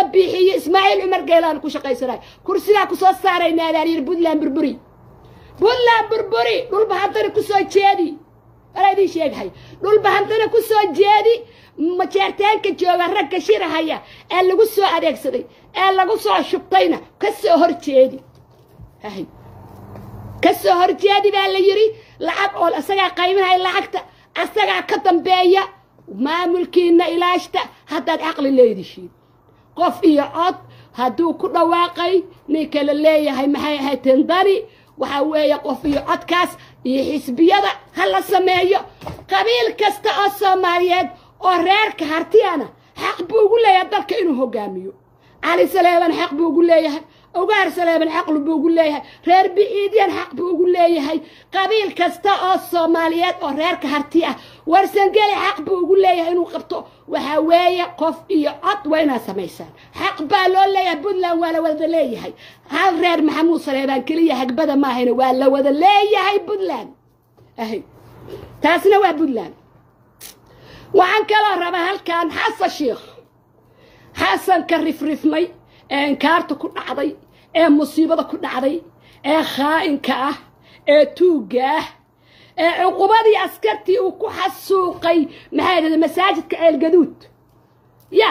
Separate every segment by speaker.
Speaker 1: biixiyo ismaaciil cumar geelaan ku shaqaysanay kursigaa ku soo saaraynaa baan yidhi puntland burburi puntland burburi dhulbahantana ku soo jeedi walaa idiin sheegahay dhulbahantana ku soo jeedi majeertaanka jooga ragga shirahaya ee lagu soo adeegsaday ee lagu soo shubtayna ka soo hor jeedi hay ka soo hor jeedi baa la yidhi lacag oo isagaa qaybanaya lacagta asagaa ka dambeeya maamulkiina ilaashta haddaad caqli leedishiin qof iyo cod hadduu ku dhawaaqay ninka la leeyahay maxay ahayd tendani waxaa weeye qof iyo codkaas iyo xisbiyada ha la sameeyo qabiil kasta oo soomaaliyeed oo reerka hartiyana xaq buu ugu leeyahay dalka inuu hogaamiyo cali saleeban xaq buu ugu leeyahay ogaar saleeban xaqlu buu ugu leeyahay reer biciidyan xaq buu ugu leeyahay qabiil kasta oo soomaaliyeed oo reerka harti ah warsangeli xaq buu ugu leeyahay inuu qabto waxaa weeye qof iyo cod waa inaad samaysaan xaq baa loo leeyahay puntland waa la wada leeyahay hal reer maxamuud saleebaan keliya hagbada maahayna waa la wada leeyahay puntland ahy taasna waa puntland waxaan kaloo rabaa halkan xasan sheikh xasanka rifrifmay ee inkaarta ku dhacday ee musiibada ku dhacday ee khaa'inka ah ee tuugga ah ee cuqubadii askartii uu ku xasuuqay maxay dhahda masaajidka ceelgaduud ya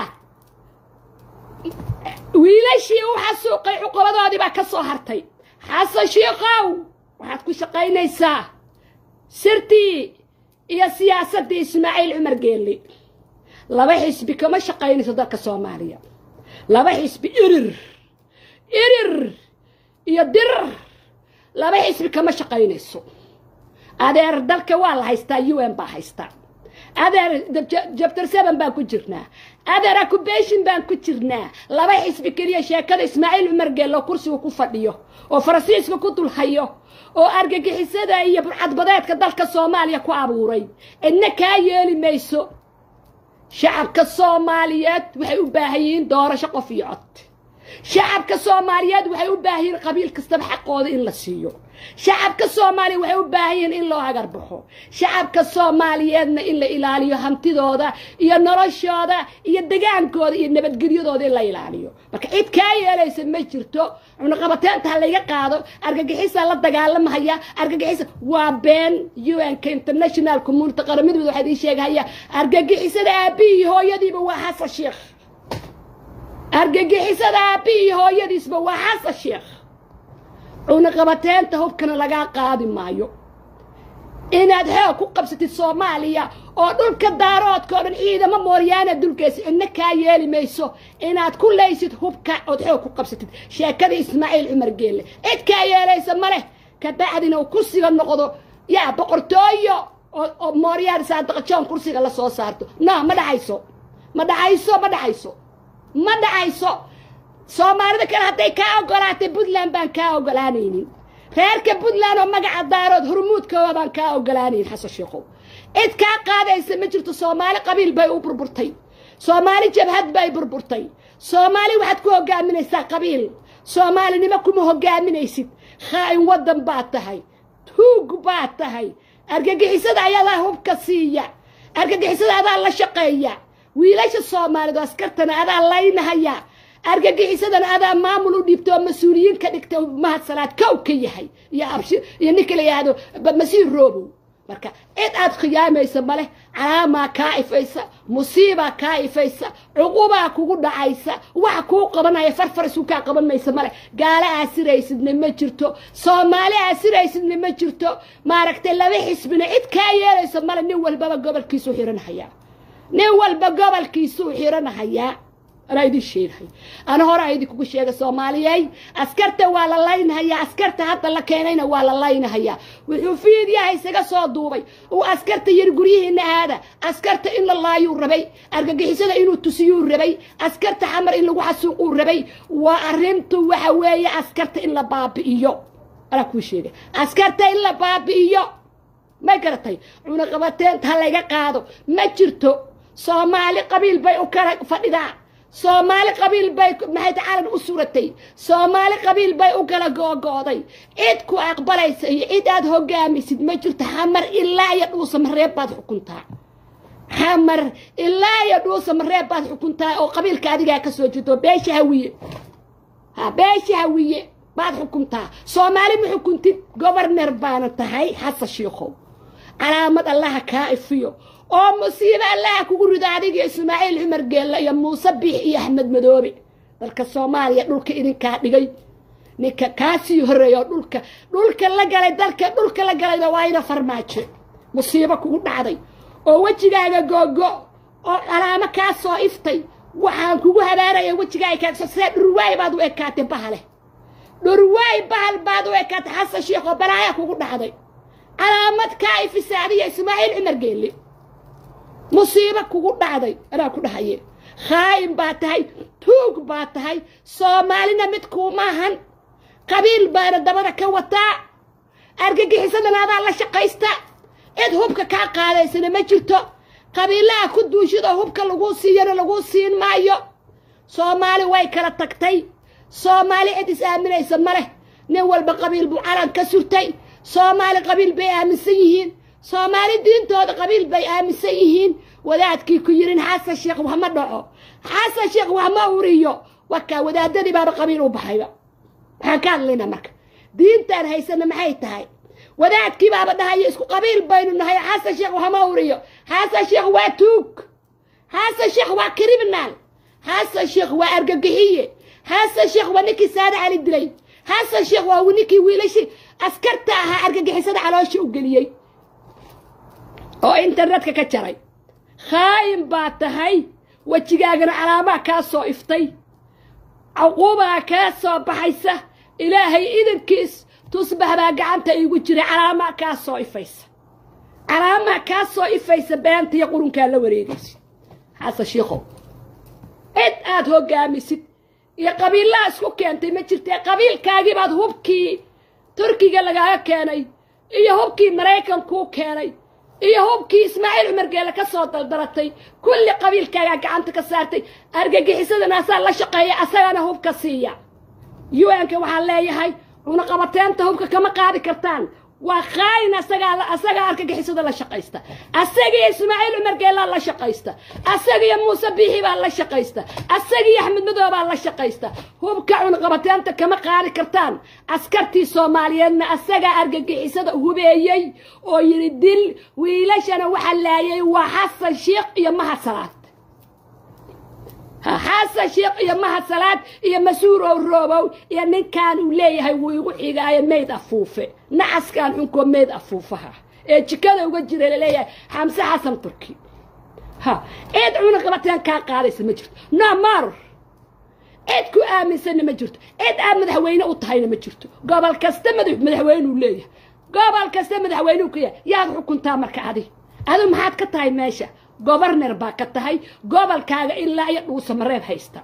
Speaker 1: wiilashii u xasuuqay cuqubadoodii baa ka soo hartay xasan shiikow waxaad ku shaqaynaysaa sirtii iyo siyaasaddii ismaaciil cumar geelle laba xisbi kama shaqaynayso dalka soomaaliya laba xisbi irir irir iyo dirir laba xisbi kama shaqaynayso adeer dalka waa la haystaa u n baa haystaa adeer jabtar seven baan ku jirnaa adeer accubation baan ku jirnaa laba xisbi keliya sheekada ismaaciil cumar geello kursiga ku fadhiyo oo faransiiska ku dulhayo oo argagixisada iyo burcadbadeedka dalka soomaaliya ku abuuray cidna kaa yeeli mayso shacabka soomaaliyeed waxay u baahan yihiin doorasho qof iyo cod shacabka soomaaliyeed waxay u baahan yihiin qabiil kastaba xaqooda in la siiyo shacabka soomaaliya waxay u baahan yihiin in loo hagar baxo shacabka soomaaliyeedna in la ilaaliyo hantidooda iyo noloshooda iyo degaankooda iyo nabadgelyadooda in la ilaaliyo marka cid kaa yeelaysa ma jirto cunaqabateenta ha layga qaado argagixisa la dagaalamahaya argagixisa waa been un-ka international community qaramidooda waxaa idiin sheegahaya argagixisada aabihii hooyadiiba waa xasan sheekh argagixisada aabihii hooyadiisba waa xasan sheekh cunaqabateenta hubkana lagaa qaadi maayo inaad xoog ku qabsatid soomaaliya oo dhulka daaroodka o dhan ciidamo mooryaana dulkeysa cidna kaa yeeli mayso inaad ku laysid hubka ood xoog ku qabsatid sheekadii ismaaciil cumar geelle cid kaa yeelaysa ma leh kabacdina uu kursiga noqdo yaa boqortooyo oo mooryaan saadaqajoon kursiga la soo saarto no ma dhacayso ma dhacayso ma dhacayso ma dhacayso soomaalida kale hadday kaa ogolaatay puntland baan kaa ogolaanaynin reerka puntland oo magaca daarood hormuudkooda baan kaa ogolaanaynin xasan sheekhow cid kaa qaadaysa ma jirto soomaali qabiil bay u burburtay soomaali jabhad bay burburtay soomaali waxaad ku hogaaminaysaa qabiil soomaalinimo kuma hogaaminaysid khaa'in waddan baad tahay tuug baad tahay argagixisada ayadaa hubka siiya argagixisada adaa la shaqeeya wiilasha soomaalidu askartana adaa laynahaya argagixisadana adaa maamul u dhiibta oo mas-uuliyiin ka dhigta mahadsanaad kow ka yahay iyo abshi iyo ninka la yidhaahdo masiir roobow marka cid aad khiyaamaysa maleh calaamaa kaa ifaysa musiibaa kaa ifaysa cuqubaa kugu dhacaysa wax kuu qabanaya farfar isu kaa qaban maysa maleh gaalo aasiraysidna ma jirto soomaali aasiraysidna ma jirto maaragtay laba xisbina cid kaa yeelaysa male nin walbaba gobolkiisuu xiranahayaa nin walba gobolkiisuu xiranahayaa anaa idin sheegahay ana horaa idinkugu sheega soomaaliyey askarta waa la laynahayaa askarta hadda la keenayna waa la laynahayaa wuxuu fiidyaha isaga soo duubay uu askarta yiri guryihiina aada askarta in la laayuu rabay argagixisada inuu tusiyuu rabay askarta xamar in lagu xasuuquu rabay waa arrintu waxa weeye askarta in la baabi'iyo anaa kuu sheegay askarta in la baabi'iyo ma garatay cunaqabateenta ha layga qaado ma jirto soomaali qabiil bay u kala fadhidaa soomaali qabiil bay maxay calan u suratay soomaali qabiil bay u kala googo'day cid ku aqbalaysa iyo cid aad hogaamisid ma jirto xamar ilaa iyo dhuusamareeb baad xukuntaa xamar ilaa iyo dhuusa mareeb baad xukuntaa oo qabiilka adigaa ka soo jeedo beesha hawiye ha beesha hawiye baad xukuntaa soomaali ma xukuntid gobarner baana tahay xasan shiikhow calaamad allaha kaa ifiyo oo musiibo allaha kugu rido adiga ismaaciil cumar geella iyo muuse biix iyo axmed madoobe dalka soomaaliya dhulka idinkaa dhigay ninka kaasii horreeya oo dhulka dhulka la galay dalka dhulka la galayna waa ina farmaajo musiibo kugu dhacday oo wejigaaga googo oo calaamo kaa soo iftay waxaan kugu habaaraya wejigaaga kaagso see dhurwaay baad u ekaatay bahale dhurwaay bahal baad u ekaatay xasan sheekh oo balaaya kugu dhacday calaamad kaa ifisa adiga ismaaciil cumar geelle musiibo kugu dhacday anaa ku dhahaye khaa'in baa tahay tuug baa tahay soomaalina mid kuumaahan qabiil baana dabada ka wataa argagixisadana adaa la shaqaysta cid hubka kaa qaadaysana ma jirto qabiilaha ku duushidoo hubka laguu siiyana laguu siin maayo soomaali way kala tagtay soomaali cid is aaminaysa ma leh nin walba qabiil buu calan ka surtay soomaali qabiil bay aaminsan yihiin soomaali diintooda qabiil bay aaminsan yihiin wadaadkii ku yirin xasan sheekh wax ma dhaco xasan sheekh wax ma uriyo wakaa wadaadadii baaba qabiil u baxayba maxaan ka hadlaynaa marka diintaan haysana maxay tahay wadaadkii baaba dhahaya isku qabiil baynu nahay xasan sheekh wax ma uriyo xasan sheekh waa tuug xasan sheekh waa criminal xasan sheekh waa argagixiye xasan sheekh waa ninkii saade cali dilay xasan sheekh waa ninkii wiilashii askarta ahaa argagixisada caloosha u geliyey oo internetka ka jaray khaa'in baa tahay wejigaagana calaamaa kaa soo iftay cuquubaa kaa soo baxaysa ilaahay idankiis tusbax baa gacanta iigu jiray calaamaa kaa soo ifaysa calaamaa kaa soo ifaysa beenta iyo qurunkaa la wareegaysid xasan shiikhow cid aad hoggaamisid iyo qabiillaha isku keentay ma jirtee qabiilkaagii baad hubkii turkiga lagaaga keenay iyo hubkii maraykankuu keenay iyo hubkii ismaaciil cumar geele ka soo daldaratay kulli qabiilkaagaa gacanta ka saartay argagixisadana asaa la shaqeeya asagana hubka siiya un-ka waxaan leeyahay cunaqabateenta hubka kama qaadi kartaan waa khaayin asagaa asagaa argagixisada la shaqaysta asagiyo ismaaciil cumar geelaa la shaqaysta asagiyo muuse biixi baa la shaqaysta asagiyo axmed madow baa la shaqaysta hubka cunaqabateenta kama qaadi kartaan askartii soomaaliyeedna asagaa argagixisada hubeeyey oo yidhi dil wiilashana waxa laayay waa xasan sheekh iyo mahad salaad xasan sheekh iyo mahad salaad iyo mas-uurow roobow iyo ninkan uu leeyahay wuu igu xigaayo mayd afuufe nacaskaan xunkoo mayd afuufaha ee jikada uga jira laleeyahay xamse xasan turki ha cid cunaqabateen kaa qaadaysa ma jirto no mar cid ku aaminsanna ma jirto cid aad madaxweyne u tahayna ma jirto gobol kasta madaxweynuu leeyahay gobol kasta madaxweynuu ka yahay yaad xukuntaa marka adi adu maxaad ka tahay meesha gobarner baa ka tahay gobolkaaga ilaa iyo dhuusamareeb haysta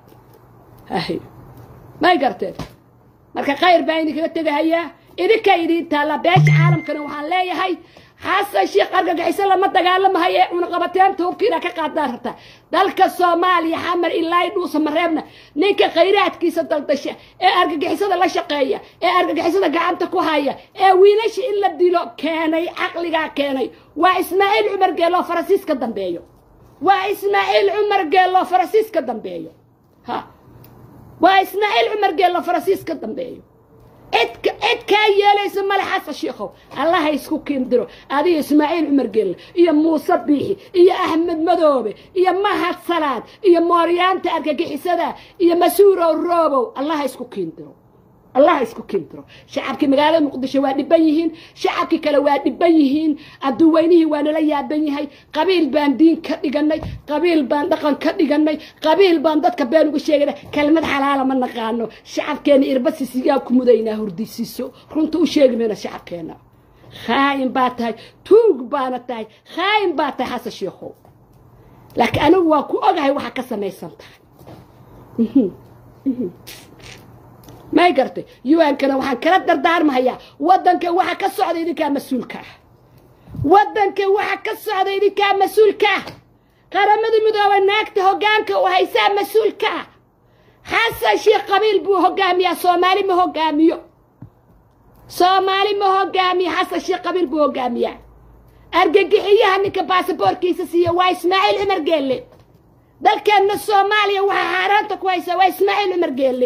Speaker 1: may garteen marka khayr baa idinkaga tegahayaa idinkaa idiin taallaa beesha caalamkana waxaan leeyahay xasan sheekh argagixiso lama dagaalamahaye cunaqabateenta hubkiina ka qaadaan rabtaa dalka soomaaliya xamar ilaa dhuusamareebna ninka khayraadkiisa daldasha ee argagixisada la shaqeeya ee argagixisada gacanta ku haya ee wiilasha in la dilo keenay caqligaa keenay waa ismaaciil cumar geeloo farasiis ka dambeeyo waa ismaaciil cumar geeloo farasiis ka dambeeyo ha waa ismaaciil cumar geeloo farasiis ka dambeeyo cid cid kaa yeelaysa male xasan shiikhow allaha isku kiindiro adiga ismaaciil cumar gelle iyo muuse biixi iyo axmed madoobe iyo mahad salaad iyo mooryaanta argagixisada iyo mas-uurow roobow allaha isku kiindiro allaha isku kiindiro shacabkii magaalada muqdisho waa dhiban yihiin shacabkii kale waa dhiban yihiin adduweynihii waa nala yaaban yahay qabiil baan diin ka dhiganay qabiil baan dhaqan ka dhiganay qabiil baan dadka been uga sheegana kelmad xalaala ma naqaano shacabkeena irbasisiyaa ku mudaynaa hurdisiiso runta u sheegi mayna shacabkeena khaayin baa tahay tuug baana tahay khaayin baa tahay xasan sheikhow laakiin anigu waa ku ogahay waxa ka samaysan tahay may gartay un-kana waxaan kala dardaarmahayaa waddanka waxa ka socda idinkaa mas-uulka ah waddanka waxa ka socda idinkaa mas-uulka ah qaramada midooba naagta hoggaanka u haysaa mas-uulka ah xasan sheekh qabiil buu hoggaamiyaa soomaali ma hoggaamiyo soomaali ma hoggaamiyo xasan sheekh qabiil buu hoggaamiyaa argagixiyaha ninka baasaboorkiisa siiya waa ismaaciil cumar geelle dalkeenna soomaaliya waxaa xaaraanta ku haysaa waa ismaaciil cumar geelle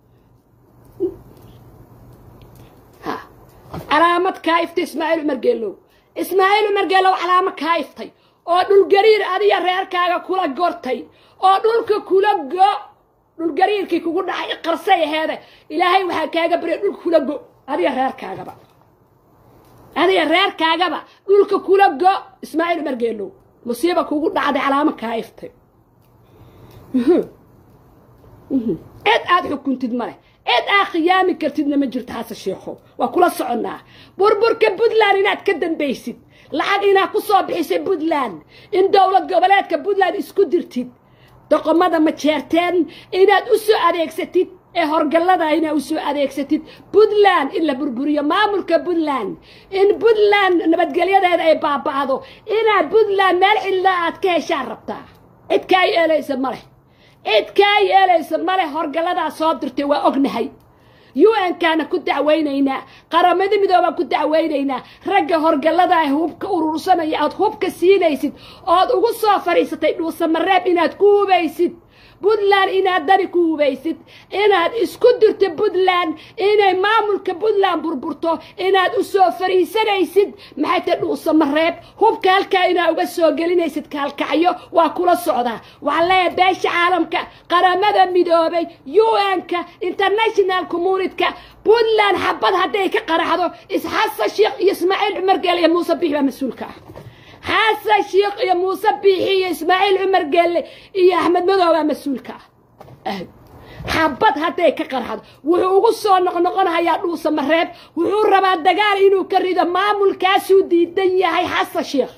Speaker 1: ha calaamad kaa iftay ismaaciil cumar geellow ismaaciil cumar geellow calaamad kaa iftay oo dhulgariir adiga reerkaaga kula gortay oo dhulka kula go dhulgariirkii kugu dhacay qarsay aheede ilaahay waxaa kaaga baryay dhulka kula go adiga reerkaagaba adiga reerkaagaba dhulka kula go ismaaciil cumar geellow musiiba kugu dhacday calaamo kaa iftay cid aad xukuntid ma leh cid aad khiyaami kartidna ma jirto xase sheekho waa kula soconnaa burburka puntland inaad ka dambaysid lacag inaad ku soo bixisay puntland in dowlad goboleedka puntland isku dirtid doqomada ma jeerteen inaad u soo adeegsatid ee horgallada inaad u soo adeegsatid puntland in la burburiyo maamulka puntland in puntland nabadgelyadeeda ay baaba'do inaad puntland meel cidlaa aad ka heshaan rabtaa cid kaa yeelaysa ma leh cid kaa yeelaysa ma leh horgalladaa soo dirtay waa ognahay u n kaana ku dacwaynaynaa qaramada midoobaan ku dacwaynaynaa ragga horgallada ah hubka urursanaya aad hubka siinaysid ood ugu soo fadhiisatay dhuusamareeb inaad ku hubaysid puntland inaad dani ku hubaysid inaad isku dirto puntland inay maamulka puntland burburto inaad u soo fariisanaysid maxay tahay dhuusamareeb hubka halkaa inaad uga soo gelinaysid kaalkacyo waa kula socdaa waxaan leeyahay beesha caalamka qaramada midoobay u n-ka international communityka puntland xabad hadday ka qaraxdo isxasan sheekh iyo ismaaciil cumar geel iyo muuse bix baa mas-uulka ah xasan sheekh iyo muuse biixi iyo ismaaciil cumar geelle iyo axmed madoobaa mas-uulka ah xabad hadday ka qarxado wuxuu ugu soo noqnoqonahayaa dhuusa mareeb wuxuu rabaa dagaal inuu ka rido maamulkaasuu diidan yahay xasan sheekh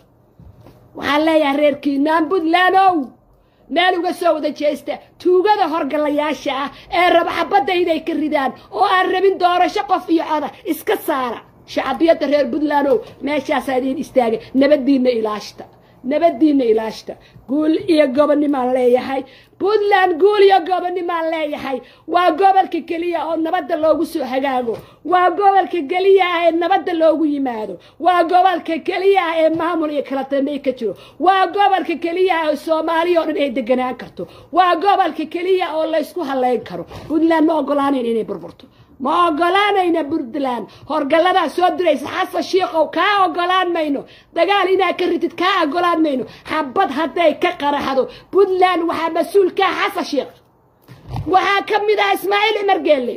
Speaker 1: waxaan leeyahay reerkiinaan puntlandow meel uga soo wada jeesta tuugada horgallayaasha ah ee raba xabadda inay ka ridaan oo aan rabin doorasho qof iyo coda iska saara shacbiyadda reer puntlandow meeshaasaa idiin istaagay nabaddiinna ilaashta nabaddiinna ilaashta guul iyo gobonnimaan leeyahay puntland guul iyo gobonnimaan leeyahay waa gobolka keliya oo nabadda loogu soo hagaago waa gobolka keliya ah ee nabadda loogu yimaado waa gobolka keliya ah ee maamul iyo kala dambeey ka jiro waa gobolka keliya ah oo soomaaliya oo dhan ay deganaan karto waa gobolka keliya oo laysku halayn karo puntland ma ogolaanayn inay burburto ma ogolaanayna puntland horgalladaa soo diraysa xasan shiikow kaa ogolaan mayno dagaal inaad ka ritid kaa ogolaan mayno xabad hadday ka qaraxdo puntland waxaa mas-uulkaa xasan shiikh waxaa ka mid ah ismaaciil cumar geelle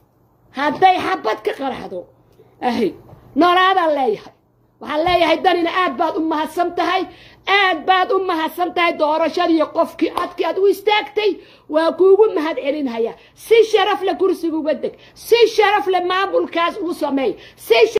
Speaker 1: hadday xabad ka qaraxdo ahy noolaadaan leeyahay waxaan leeyahay danina aad baad u mahadsan tahay aad baad u mahadsan tahay doorashadii qofkii codkii aad u istaagtay waa kuugu mahad celinhayaa si sharaf le kursiga uga deg si sharaf le maamulkaas ugu sameey si